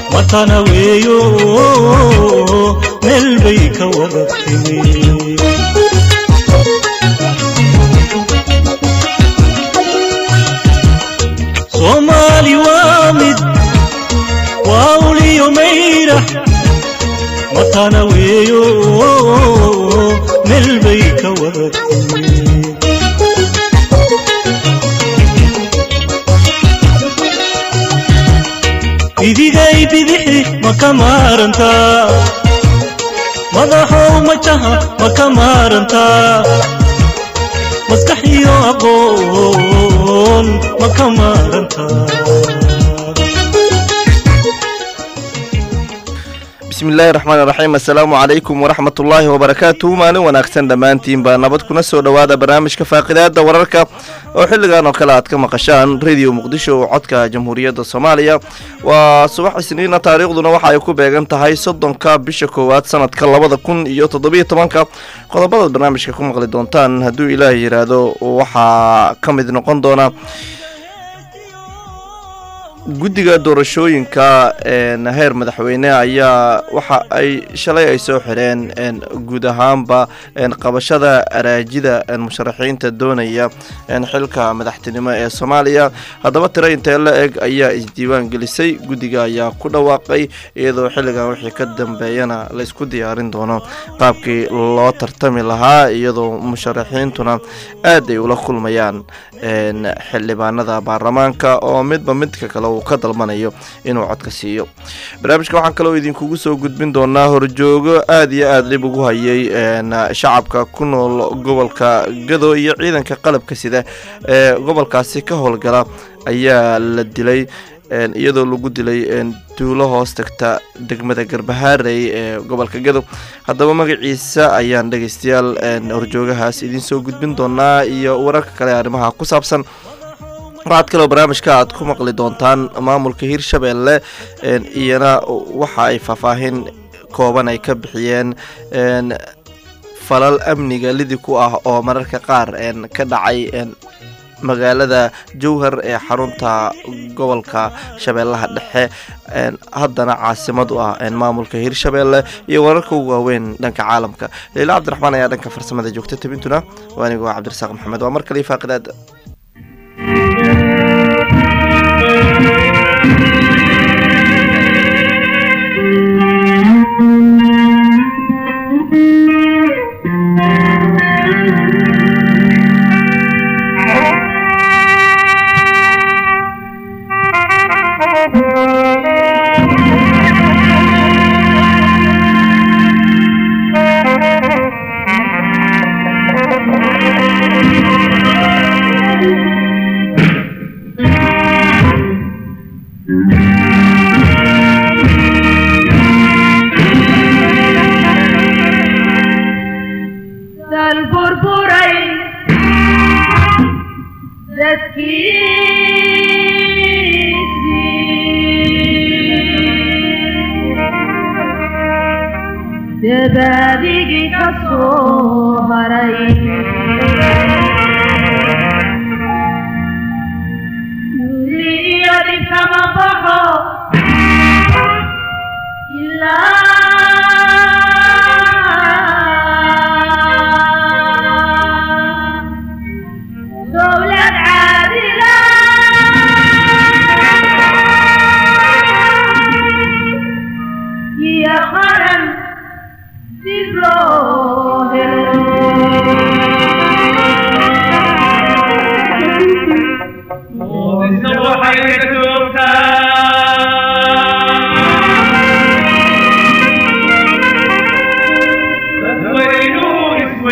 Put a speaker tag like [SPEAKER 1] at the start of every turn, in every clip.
[SPEAKER 1] matana weeyo meel bay ka wada timi soomaali waa mid waa uliyo mayra matana weeyo meel bay ka wada timi bidigay bidixi ma ka maarantaa madaxow majaha ma ka maarantaa maskax iyo aqoon ma ka maarantaa
[SPEAKER 2] bismillaahi raxmaan raxiim assalaamu calaykum waraxmatullaahi wabarakaatu maalin wanaagsan dhammaantiinba nabad kuna soo dhowaada barnaamijka faaqidaada wararka oo xilligan oo kale aad ka maqashaan radio muqdisho codka jamhuuriyadda soomaaliya waa subax isniina taariikhduna waxa ay ku beegan tahay soddonka bisha koowaad sanadka labada kun iyo toddobiyo tobanka qodobadaad barnaamijka ku maqli doontaan hadduu ilaah yidhaahdo waxaa ka mid noqon doona guddiga doorashooyinka heer madaxweyne ayaa waxa ay shalay ay soo xireen guud ahaanba qabashada araajida musharaxiinta doonaya xilka madaxtinimo ee soomaaliya haddaba tiro intee la eg ayaa isdiiwaan gelisay guddiga ayaa ku dhawaaqay iyadoo xilligan wixii ka dambeeyana la isku diyaarin doono qaabkii loo tartami lahaa iyadoo musharaxiintuna aad ay ula kulmayaan xildhibaanada baarlamaanka oo midba midka kale uu ka dalbanayo inuu codka siiyo barnaamijka waxaan kaloo idinkugu soo gudbin doonaa horjoogo aada iyo aada dhib ugu hayay shacabka ku nool gobolka gado iyo ciidanka qalabka sida ee gobolkaasi ka howlgala ayaa la dilay iyadoo lagu dilay duulo hoos tagta degmada garbahaarey ee gobolka gadow haddaba magaciisa ayaan dhegeystayaal horjoogahaas idiin soo gudbin doonaa iyo wararka kale arrimaha ku saabsan waxaad kaloo barnaamijka aad ku maqli doontaan maamulka hirshabeelle iyana waxa ay faahfaahin kooban ay ka bixiyeen falal amniga lidi ku ah oo mararka qaar ka dhacay magaalada jowhar ee xarunta gobolka shabeellaha dhexe haddana caasimad u ah maamulka hirshabeelle iyo wararka ugu waaweyn dhanka caalamka leila cabdiraxmaan ayaa dhanka farsamada joogta tabintuna waa anigu waa cabdirasaaq maxamed waa mar kale faaqidaada
[SPEAKER 3] dabadigii ka soo haray duli iyo dhibkama baxo ilaa dowlad caadila iyo qaran dib loo helo
[SPEAKER 4] Isna waxay ka joogtaa dadweynuhu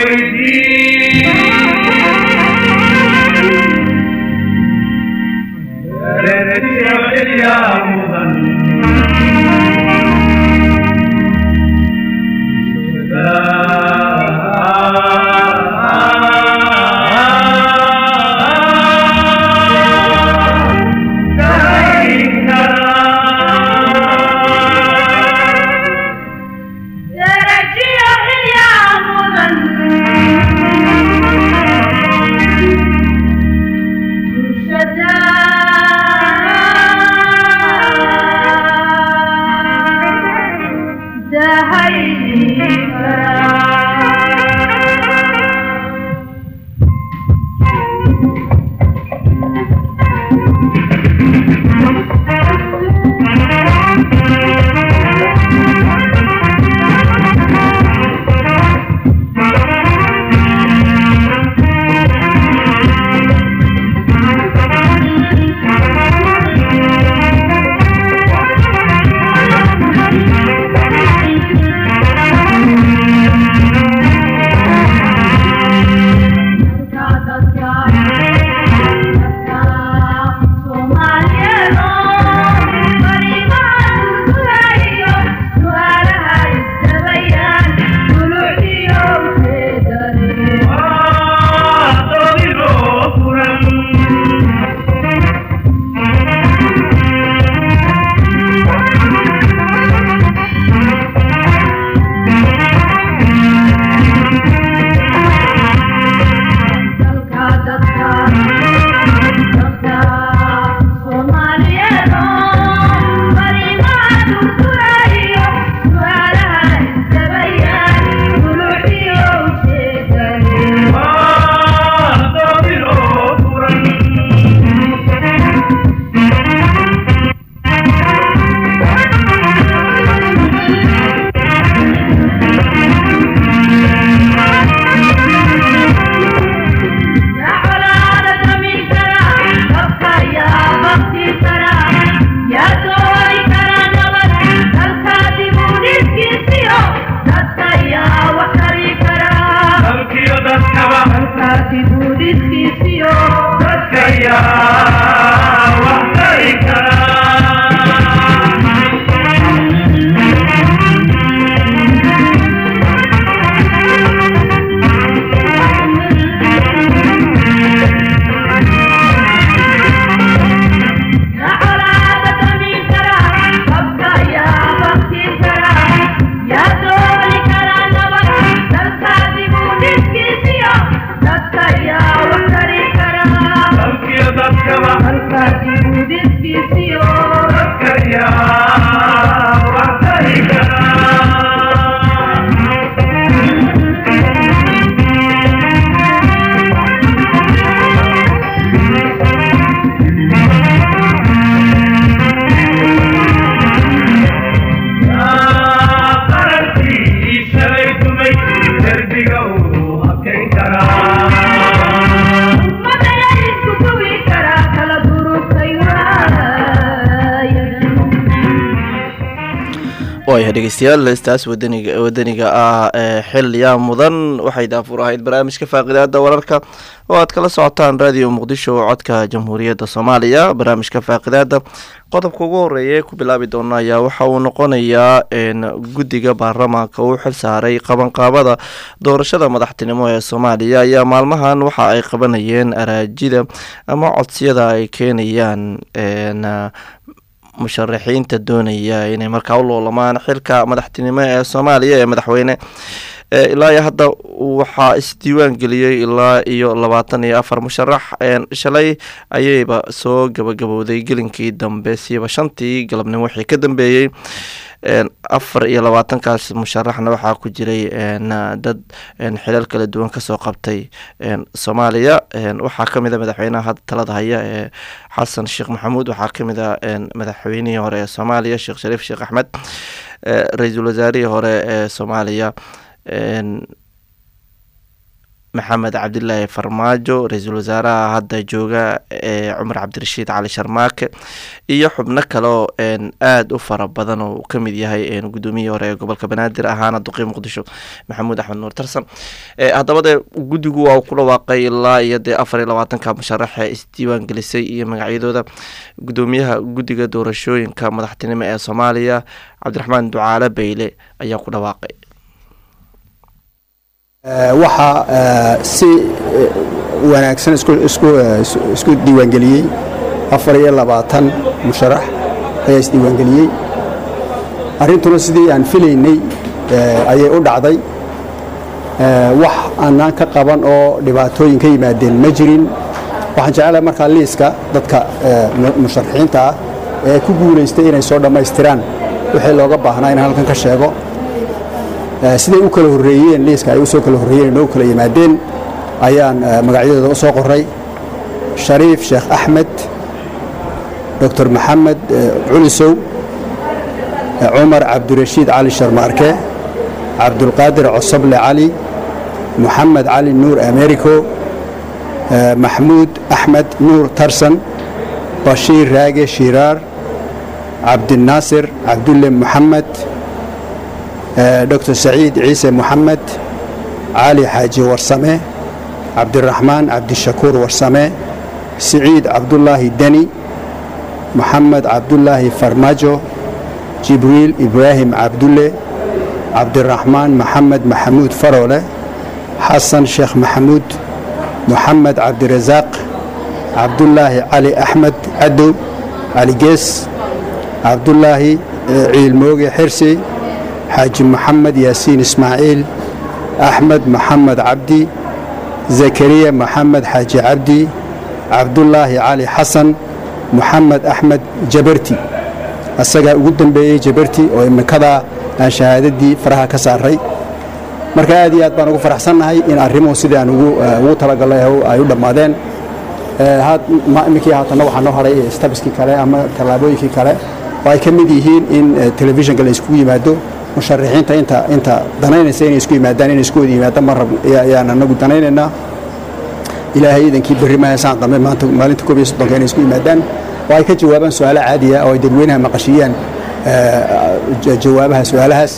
[SPEAKER 4] isweydiin reerkiyo xilyaa mudan
[SPEAKER 3] darajiyo xilyaa mudan bulshada
[SPEAKER 2] waaya dhegeystayaal heestaas wadaniga wadaniga ah ee xilliyaa mudan waxay daafur ahayd barnaamijka faaqidaada wararka oo aad kala socotaan radio muqdisho codka jamhuuriyadda soomaaliya barnaamijka faaqidaada qodobka ugu horeeya ee ku bilaabi doona ayaa waxa uu noqonayaa guddiga baarlamaanka uu xil saaray qabanqaabada doorashada madaxtinimo ee soomaaliya ayaa maalmahan waxa ay qabanayeen araajida ama codsiyada ay keenayaan musharaxiinta doonaya inay markaa u loolamaan xilka madaxtinimo ee soomaaliya ee madaxweyne ilaa iyo hadda waxaa isdiiwaan geliyey ilaa iyo labaatan iyo afar musharax shalay ayayba soo gabagabowday gelinkii dambe siiba shantii galabnimo wixii ka dambeeyey afar iyo labaatankaas musharaxna waxaa ku jiray dad xilal kala duwan kasoo qabtay soomaaliya waxaa kamid a madaxweynaha hadda talada haya ee xasan sheekh maxamuud waxaa kamid a madaxweynihii hore ee soomaaliya sheekh shariif sheekh axmed ra-iisul wasaarihii hore ee soomaaliya maxamed cabdilaahi farmaajo ra-iisul wasaaraha hadda jooga ee cumar cabdirashiid cali sharmaake iyo xubno kaleo aada u fara badan oo uu kamid yahay gudoomiyihii hore ee gobolka banaadir ahaana duqii muqdisho maxamuud axmed nuur tarsan haddaba dee guddigu waa ku dhawaaqay ilaa iyo dee afar iyo labaatanka musharaxe isdiiwaan gelisay iyo magacyadooda gudoomiyaha guddiga doorashooyinka madaxtinimo ee soomaaliya cabdiraxmaan ducaale beyle ayaa ku dhawaaqay
[SPEAKER 5] waxaa si wanaagsan isku diiwaangeliyey afar iyo labaatan musharax ayaa isdiiwaangeliyey arrintuna sidii aan filaynay ayay u dhacday wax aanaan ka qaban oo dhibaatooyin ka yimaadeen ma jirin waxaan jecelahay markaa liiska dadka musharaxiinta ah ee ku guulaystay inay soo dhammaystiraan wixii looga baahnaa inaan halkan ka sheego siday u kala horreeyeen liiska ay u soo kala horreeyeen inoo kala yimaadeen ayaan magacyadooda u soo qoray shariif sheekh axmed doctor maxamed culisow cumar cabdirashiid cali sharmaarke cabdulqaadir cosoble cali moxamed cali nuur americo maxmuud axmed nuur tarsan bashiir raage shiiraar cabdinaasir cabdulle moxamed dr saciid ciise moxamed cali xaaji warsame cabdiraxmaan cabdishakuur warsame siciid cabdulaahi deni moxamed cabdulaahi farmaajo jibriil ibraahim cabdulle cabdiraxmaan maxamed maxamuud faroole xasan sheekh maxamuud moxamed cabdirasaaq cabdulaahi cali axmed cadow cali gees cabdulaahi ciilmooge xirsi xaaji maxamed yaasiin ismaaciil axmed maxamed cabdi zakariya maxamed xaaji cabdi cabdulaahi cali xasan moxamed axmed jabarti asagaa ugu dambeeyey jabarti oo imikadaa aan shahaadadii faraha ka saaray marka aad iyo aad baan ugu faraxsannahay in arrimuhu sidii aan ugu talagalay ay u dhammaadeen iminkii haatanna waxaa noo haray stabiskii kale ama tallaabooyinkii kale oo ay ka mid yihiin in telefishinka la iskugu yimaado musharaxiinta inta inta danaynaysa inay isku yimaadaan inay isku wada yimaadaan mar rab ayaan anagu danaynaynaa ilaahay iidankii berri mahasaan dambe maanta maalinta koob iyo soddonka inay isku yimaadaan oo ay ka jawaabaan su-aalo caadiya oo ay dadweynaha maqashiyaan jawaabaha su-aalahaas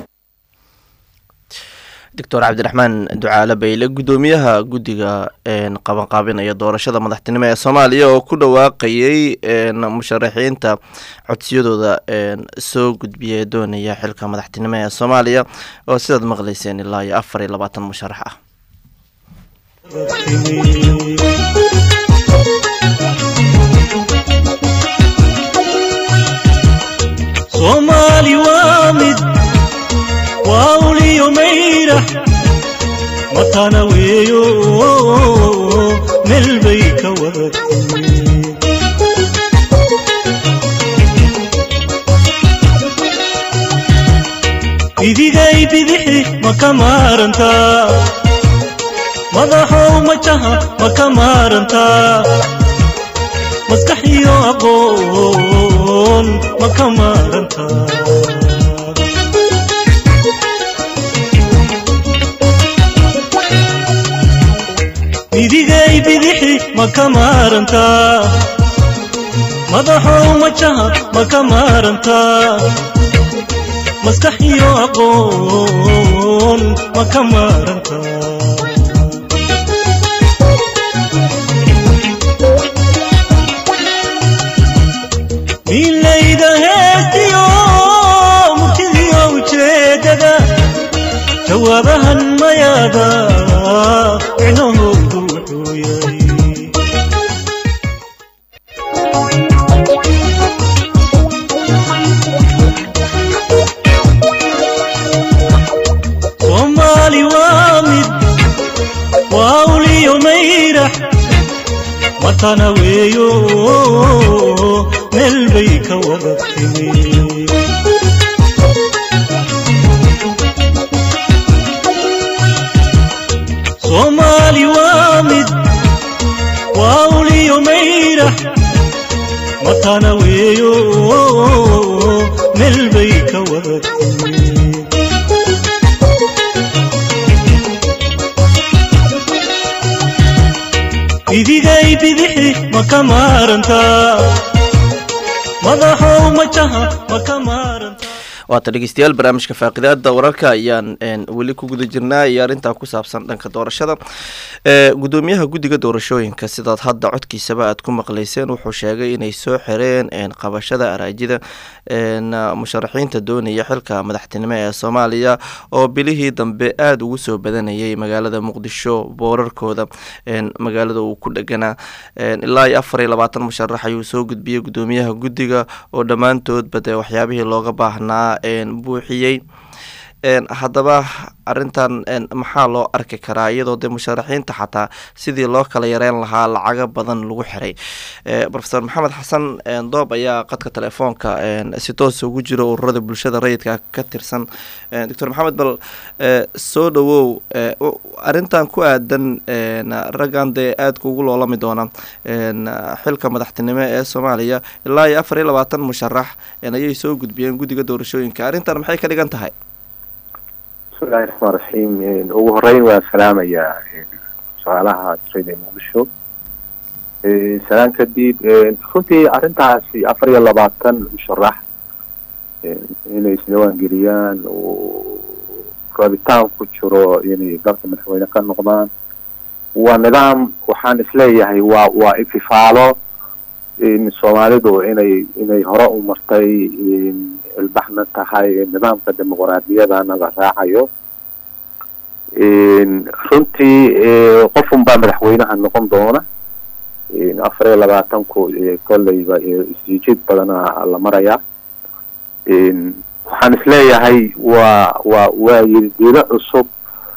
[SPEAKER 2] doctor cabdiraxmaan ducaale bayle gudoomiyaha guddiga qabanqaabinaya doorashada madaxtinimo ee soomaaliya oo ku dhawaaqayay musharaxiinta codsiyadooda soo gudbiya ee doonaya xilka madaxtinimo ee soomaaliya oo sidaad maqlayseen ilaa iyo afar iyo labaatan musharax ah
[SPEAKER 1] soomaali waa mid waa uliyo mayrax matana weeyo meel bay ka wadatay idigay bidixi ma ka maarantaa madaxow majaha ma ka maarantaa maskax iyo aqoon ma ka maarantaa idigay bidixi ma ka maarantaa madaxow majaha ma ka maarantaa maskax iyo aqoon ma ka maaranta milayda heestiyo murtidiyo ujeedada jawaabahan mayaada micnahoodu wuxuu yahay soomaali waa mid waa uliyo mayrax matana weeyo meel bay ka wada timi soomaali waa mid waa uliyo mayrax matana weeyo meel bay ka wada timi idigay bidixi ma ka maarantaa madaxow majaha ma ka maarantaa
[SPEAKER 2] waata dhegeystayaal barnaamijka faaqidaada wararka ayaan weli ku guda jirnaa iyo arrintaa ku saabsan dhanka doorashada gudoomiyaha guddiga doorashooyinka sidaad hadda codkiisaba aad ku maqleyseen wuxuu sheegay inay soo xireen qabashada araajida musharaxiinta doonaya xilka madaxtinimo ee soomaaliya oo bilihii dambe aada ugu soo badanayay magaalada muqdisho boorarkooda magaalada uu ku dheganaa ilaa iyo afar iyo labaatan musharax ayuu soo gudbiyey gudoomiyaha guddiga oo dhammaantoodba dee waxyaabihii looga baahnaa buuxiyey haddaba arintan maxaa loo arki karaa iyadoo dee musharaxiinta xataa sidii loo kala yareyn lahaa lacago badan lagu xiray rofeor maxamed xasan doob ayaa qadka telefoonka si toos ugu jiro ururada bulshada rayidka ka tirsan doctor maxamed bal soo dhawow arintan ku aadan raggan dee aadka ugu loolami doona xilka madaxtinimo ee soomaaliya ilaa iyo afar iyo labaatan musharax ayay soo gudbiyeen guddiga doorashooyinka arrintan maxay ka dhigan tahay
[SPEAKER 6] bismillahi raxmaan raxiim ugu horeyn waa salaamayaa su-aalaha tirada muqdisho salaan kadib runtii arrintaasi afar iyo labaatan musharax inay isdawaan geliyaan oo rabitaan ku jiro inay dalka madaxweyne ka noqdaan waa nidaam waxaan isleeyahay waa waa ififaalo soomaalidu inay inay hore u martay ilbaxna tahay nidaamka dimuqraadiyadana la raacayo runtii qofun baa madaxweynaha noqon doona afar iyo labaatanku kolleyba isjiid badana la marayaa waxaan isleeyahay waa waa waa yirdiilo cusub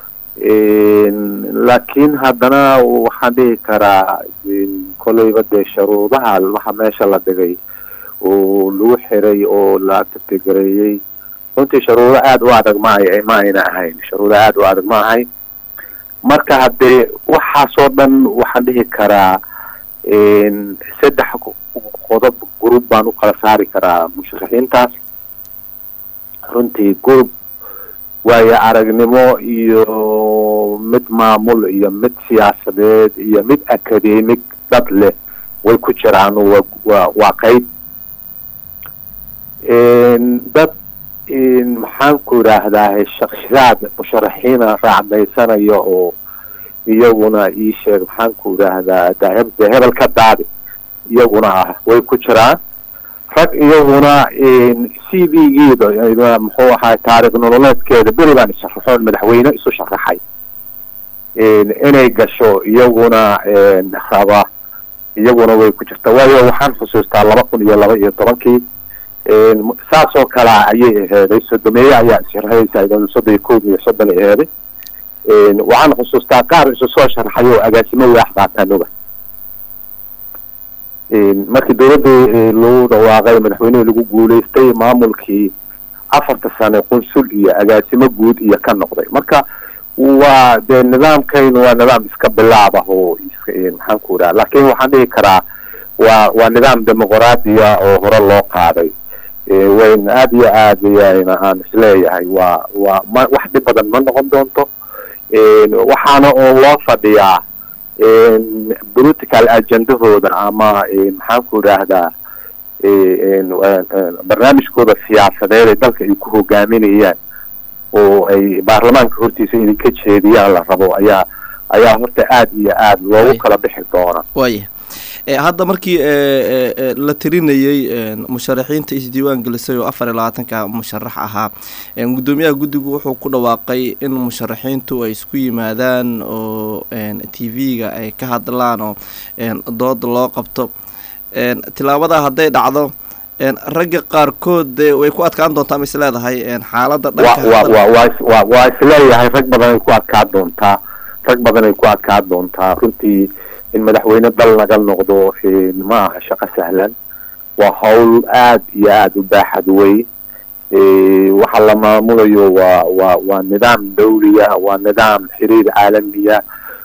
[SPEAKER 6] laakiin haddana waxaan dhihi karaa kolleyba dee sharuudaha waxa meesha la dhigay oo lagu xiray oo la tirtigareeyey runtii sharuudo aada u adag ma ma ayna ahayn sharuudo aada u adag ma ahayn marka haddee waxaasoo dhan waxaan dhihi karaa saddex qodob group baan u kala saari karaa musharaxiintaas runtii group waayo aragnimo iyo mid maamul iyo mid siyaasadeed iyo mid academic dad leh way ku jiraan wa waa waa qeyb dad maxaan ku idhaahdaa shaksiyaad musharaxiina raacdaysanaya oo iyaguna ii sheeg maxaan ku idhaahdaa daheb dee hebel ka daadi iyaguna ah way ku jiraan rag iyaguna c v geeda muxuu ahaa taarikh nololeedkeeda beri baan isharaxoon madaxweyne isu sharaxay inay gasho iyaguna raba iyaguna way ku jirta waayo waxaan xusuustaa laba kun iyo laba iyo tobankii saasoo kalea ayay aheeday sodomeeye ayaa isharaxaysa soddon iyo koob iyo soddon ay aheeday waxaan xusuustaa qaar isu soo sharaxay oo agaasimo waax baatanuga markii dowladda lagu dhawaaqay madaxweynihii lagu guuleystay maamulkii afarta sane qunsul iyo agaasimo guud iyo ka noqday marka waa dee nidaamkaynu waa nidaam iska bilaab ah oo maxaan ku idhaha laakiin waxaan dhihi karaa waa waa nidaam dimuqraadiya oo hore loo qaaday wayn aada iyo aad ayayna aan isleeyahay waa waa ma wax dhib badan ma noqon doonto waxaana oo loo fadhiyaa political agendahooda ama maxaan ku idhaahdaa barnaamijkooda siyaasadeed ee dalka ay ku hogaaminayaan oo ay baarlamaanka hortiisa idinka jeediyaan la rabo ayaa ayaa horta aada iyo aada loogu kala bixi doona
[SPEAKER 2] waaya hadda markii la tirinayey musharaxiinta isdiiwaan gelisay oo afar iyo labaatanka musharax ahaa guddoomiyaha guddigu wuxuu ku dhawaaqay in musharaxiintu ay isku yimaadaan oo t v-ga ay ka hadlaan oo dood loo qabto tilaabadaa hadday dhacdo ragga qaarkood de way ku adkaan doontaa ma is leedahay xaaladda
[SPEAKER 6] wa waa isleeyahay rag badan ay ku adkaan doontaa rag badan ay ku adkaan doontaa runtii in madaxweyne dal naga noqdo ma aha shaqo sahlan waa hawl aada iyo aada u baaxad wey waxa la maamulayo waa waa waa nidaam dawliya waa nidaam xiriir caalamiya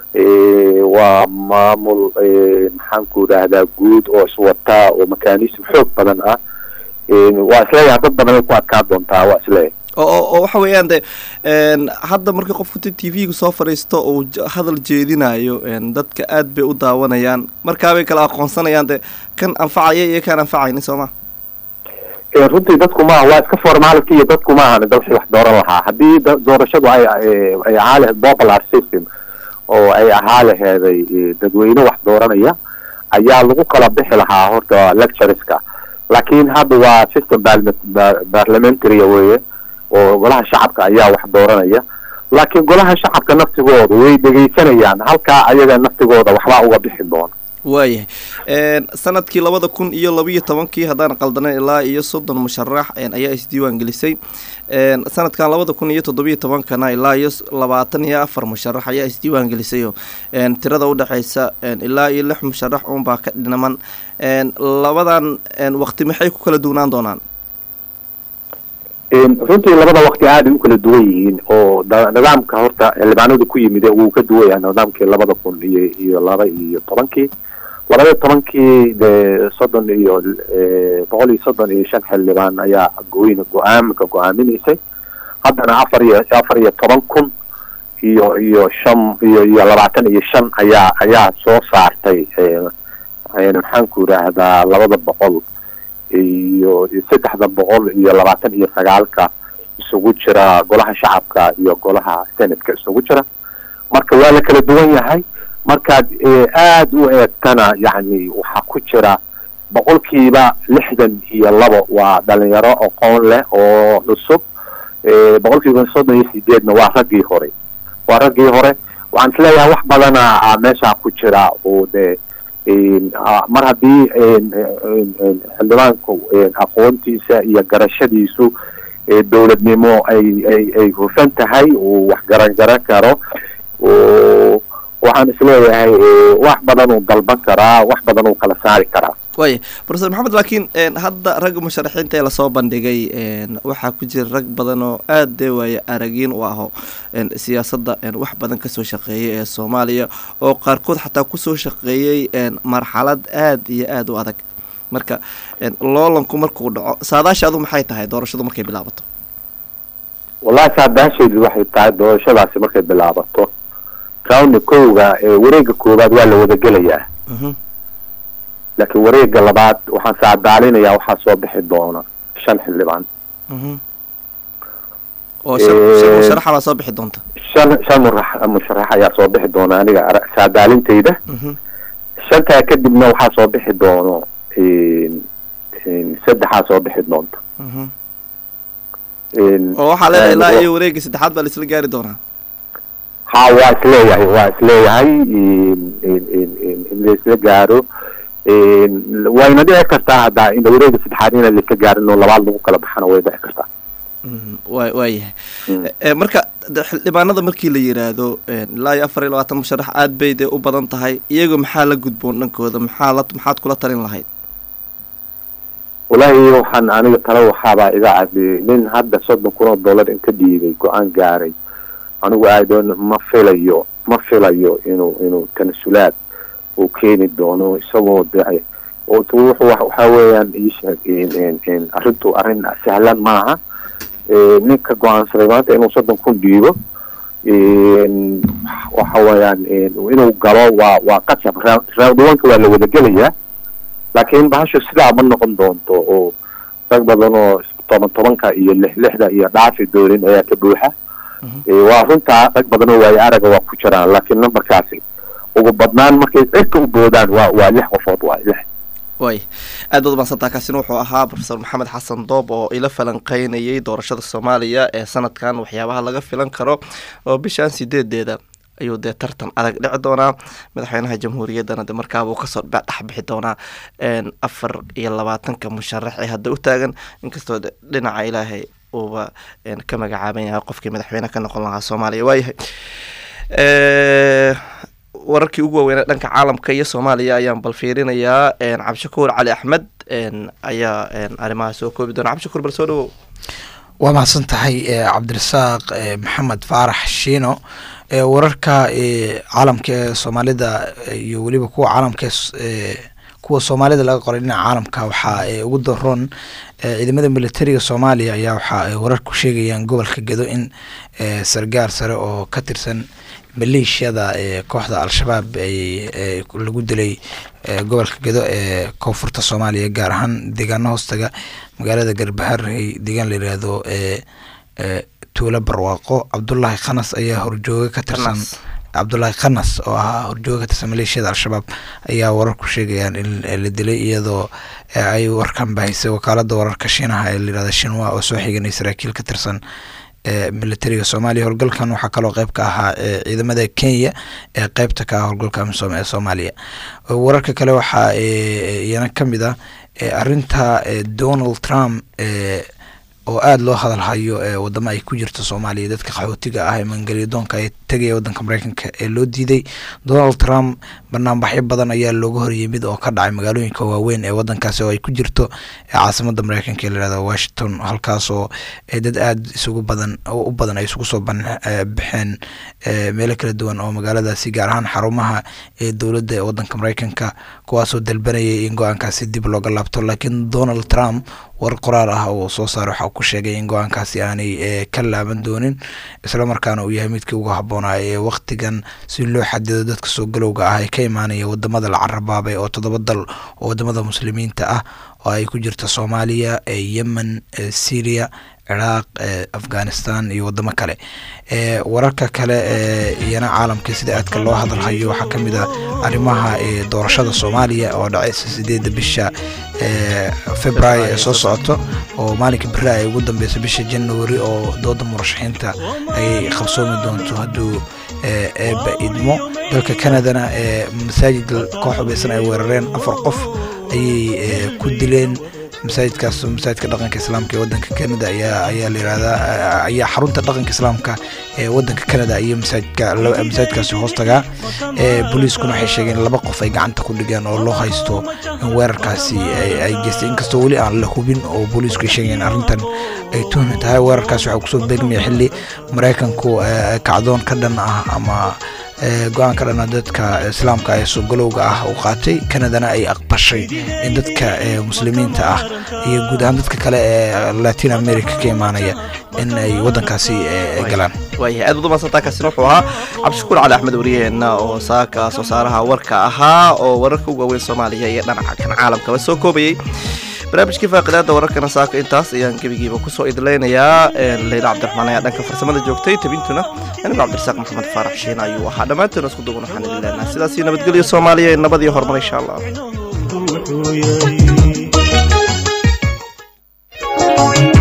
[SPEAKER 6] waa maamul maxaan ku idhaahdaa guud oo iswata oo mekanism xoog badan ah waa isleeyahay dad badan ay ku adkaan doontaa waa isleeyahay
[SPEAKER 2] oo waxa weeyaan de hadda markii qofku t v-ga soo fadhiisto uu hadal jeedinayo dadka aad bay u daawanayaan markaabay kala aqoonsanayaan de kan anfacaya iyo kan anfacayni soo ma
[SPEAKER 6] runtii dadku maaha waa iska formality iyo dadku maahan dalxi wax dooran lahaa haddii doorashadu ay ay ahaa lahayd popular system oo ay ahaa laheeday dadweyne wax dooranaya ayaa lagu kala bixi lahaa horta lectureska laakiin hadda waa system parliamentary weye oo golaha shacabka ayaa wax dooranaya laakiin golaha shacabka naftigooda way dhegaysanayaan halkaa ayaga naftigooda waxbaa uga bixi doona
[SPEAKER 2] waayahay sanadkii labada kun iyo labiiyo tobankii haddaan qaldanan ilaa iyo soddon musharax ayaa isdiiwaan gelisay sanadkan labada kun iyo toddobiyo tobankana ilaa iyo labaatan iyo afar musharax ayaa isdiiwaan gelisay tirada udhexeysa ilaa iyo lix musharax uunbaa ka dhinaman labadan waqti maxay ku kala duwnaan doonaan
[SPEAKER 6] runtii labada waqti aaday u kala duwan yihiin oo nidaamka horta xildhibaanadu ku yimid wuu ka duwan yahay nidaamkii labada kun iyo iyo laba iyo tobankii labada iyo tobankii de soddon iyo boqol iyo soddon iyo shan xildhibaan ayaa gooyna go-aamka go-aaminaysay haddana afar iyo afar iyo toban kun iyo iyo shan iyo iyo labaatan iyo shan ayaa ayaa soo saartay maxaan ku idhaahdaa labada boqol iyo saddexda boqol iyo labaatan iyo sagaalka isugu jira golaha shacabka iyo golaha senatka isugu jira marka waa la kala duwan yahay markaad aada u eegtana yacni waxaa ku jira boqolkiiba lixdan iyo labo waa dhalinyaro aqoon leh oo cusub boqolkiiba soddon iyo sideedna waa raggii hore waa raggii hore waxaan isleeyahay wax badana meeshaa ku jira oo de mar haddii xildhibaanku aqoontiisa iyo garashadiisu dowladnimo ay ay ay hufan tahay uu wax garan garan karo waxaan isleeyahay wax badan uu dalban karaa wax badan uu kala saari karaa
[SPEAKER 2] waaya profesor maxamed laakiin hadda ragga musharaxiinta ee lasoo bandhigay waxaa ku jira rag badan oo aada dee waaya aragiin u aho siyaasadda wax badan kasoo shaqeeyay ee soomaaliya oo qaarkood xataa kusoo shaqeeyey marxalad aada iyo aada u adag marka loolanku markuu dhaco saadaasha adu maxay tahay doorashadu markay bilaabato
[SPEAKER 6] wallahi saadaashaydu waxay tahay doorashadaasi markay bilaabato roundna kowga wareega koowaad waa la wada gelayaa laakiin wareega labaad waxaan saadaalinayaa waxaa soo bixi doona shan xildhibaan
[SPEAKER 2] oo shan musharaxa baa soo bixi doonta
[SPEAKER 6] shan shan murax musharax ayaa soo bixi doona aniga saadaalintayda shantaa kadibna waxaa soo bixi doono saddexaa soo bixi doonta
[SPEAKER 2] oo waxaa leedahay ilaa iyo wareega saddexaad baa laisla gaari doonaa
[SPEAKER 6] ha waa isleeyahay waa isleeyahay in laisla gaaro wayna dhici kartaa hadda in wareega saddexaad inaan laisla gaarin oo labaad lagu kala baxana way dhici kartaa
[SPEAKER 2] wa waayahay marka xildhibaanada markii la yiraahdo ilaa iyo afar iyo labaatan musharax aad bay dee u badan tahay iyaga maxaa la gudboon dhankooda maxaa la maxaad kula talin lahayd
[SPEAKER 6] wallaahi waxaan aniga talo waxaabaa iga cadi nin hadda soddon kun oo dollar in ka dhiibay go-aan gaaray anigu aadoon ma filayo ma filayo inuu inuu tanasulaad uu keeni doono isagoo de wuxuu waxa weeyaan iisheeg arrintu arrin sahlan maaha ninka go-aansaday maanta inuu soddon kun dhiibo waxa weeyaan inuu galo waa waa qasab round one-ka waa la wada gelayaa laakiin bahashu sidaa ma noqon doonto oo rag badan oo toban tobanka iyo lix lixda iyo dhaafi doonin ayaa ka buuxa Eh, waa runtaa rag badan oo waayo araga waa ku jiraan laakiin numberkaasi ugu badnaan markay cirka u boodaan waa waa lix qofood waa lix
[SPEAKER 2] way aad baad umaadsantaa kaasina wuxuu ahaa profesor maxamed xasan doob oo ila falanqeynayay doorashada soomaaliya ee sanadkan waxyaabaha laga filan karo oo bishan sideedeeda ayuu dee tartan adag dhici doonaa madaxweynaha jamhuuriyaddana de markaaba uu kasoo dhex bixi doonaa een, afar iyo labaatanka musharax ee hadda u taagan inkastoo de dhinaca ilaahay uuba een, ka magacaaban yahay qofkii madaxweyne ka noqon lahaa soomaaliya waayahay Eh, wararkii ugu waaweynaa dhanka caalamka iyo soomaaliya ayaan bal fiirinayaa een, cabdishakuur cali axmed een, ayaa een, arrimaha soo koobi doona cabdishakuur bal soo dhawow
[SPEAKER 7] waa mahadsan tahay eh, cabdirasaaq eh, maxamed faarax shiino eh, wararka eh, caalamka ee soomaalida eh, iyo weliba kuwa caalamka ee s- eh, kuwa soomaalida laga qoray dhinaca caalamka waxaa eh, ugu daroon eh, ciidamada militariga soomaaliya ayaa waxaa ay wararku sheegayaan gobolka gedo in eh, sargaar sare oo ka tirsan maleeshiyada ee kooxda al-shabaab ay ay lagu dilay eh, gobolka gedo ee koonfurta soomaaliya gaar ahaan deegaano hoostaga magaalada garbaharey deegaan la yidhaahdo ee ee tuulo barwaaqo cabdulaahi khanas ayaa horjooga ka tirsan
[SPEAKER 2] Khanas.
[SPEAKER 7] cabdulaahi khanas oo ahaa horjooga ka tirsan maleeshiyada al-shabaab ayaa wararku sheegayaan in la dilay iyadoo eh, ay warkan bahisay wakaalada wararka shiinaha ee layihahda shinwa oo soo xiganay saraakiil ka tirsan ee militariga soomaaliya howlgalkan waxaa kaloo qeyb ka ahaa ee ciidamada kenya ee qeybta ka ah howlgalka amisom ee soomaaliya wararka kale waxaa ee, iyana ka mid ah ee, arinta ee, donald trump ee, oo aada loo hadalhayo ee wadamo ay ku jirto soomaaliya dadka qaxootiga ah ee mangelyadoonka ee tegaya wadanka mareykanka ee loo diiday donald trump banaanbaxyo badan ayaa looga horyimid oo ka dhacay magaalooyinka waaweyn ee wadankaasi oo ay ku jirto ee caasimada mareykanka ee layihahda washington halkaasoo ee dad aada isugu badan oo u badan ay isugu soo ban- ee, baxeen ee, meelo kala duwan oo magaaladaasi gaar ahaan xarumaha ee dowladda ee wadanka mareykanka kuwaasoo dalbanayay in go-aankaasi dib looga laabto laakiin donald trump war qoraal ah oo soo saaray waxa uu ku sheegay in go-aankaasi aanay ee, ka laaban doonin islamarkaana uu yahay midkii ugu habboonaa ee waktigan si loo xadido dadka soo galowga ah ee ka imaanaya wadamada la carabaabay oo toddoba dal oo wadamada muslimiinta ah oo ay ku jirta soomaaliya ee yemen ee syria ciraaq ee afghanistan iyo wadamo kale ee wararka kale ee iyana caalamka sida aadka loo hadalhayo waxaa ka mid ah arrimaha ee doorashada soomaaliya oo dhacaysa sideedda bisha ee februaayo ee soo socoto oo maalinka beri ay ugu dambeyso bisha january oo dooda murashaxiinta ay qabsoomi doonto hadduu ee eeba idmo dalka canadana ee masaajid koox hubeysan ay weerareen afar qof ayay ee, ku dileen masaajidkaas masaajidka dhaqanka islaamka ee wadanka canada ayaa ayaa la yihahdaa ayaa xarunta dhaqanka islaamka ee wadanka canada iyo masaajidka laba- masaajidkaasi hoos tagaa ee booliiskuna waxay sheegeen laba qof ay gacanta ku dhigeen oo loo haysto in weerarkaasi ay- ay geystay inkastoo weli aan la hubin oo booliisku ay sheegeen arrintan ay tuhmi tahay weerarkaasi waxaa kusoo beegmaya xili maraykanku ee, kacdoon ka dhan ah ama ee, go-aan ka dhana dadka islaamka ee soogalowga ah uu qaatay canadana ay aqbashay in dadka ee, muslimiinta ah iyo guud ahaan dadka kale ee latin america ka imaanaya in ay wadankaasi ee, galaan
[SPEAKER 2] waayahay aad baad umaadsantaa kaasina wuxuu ahaa cabdishakuur cali axmed wariyaheenna oo saaka soo saaraha warka ahaa oo wararka ugu waaweyn soomaaliya iyo dhinaca kan caalamkaba soo koobayay barnaamijkii faaqidaada wararkana saaka intaas ayaan gebigiiba kusoo idlaynayaa leyla cabdiraxmaan ayaa dhanka farsamada joogtay tabintuna anigu cabdirasaaq maxamed faarax shiin ayuu ahaa dhammaantoona isku duuban waxaan idin leenahay sidaas iyo nabadgelyo soomaaliya iyo nabad iyo horumar insha allah
[SPEAKER 1] wuxuu yahay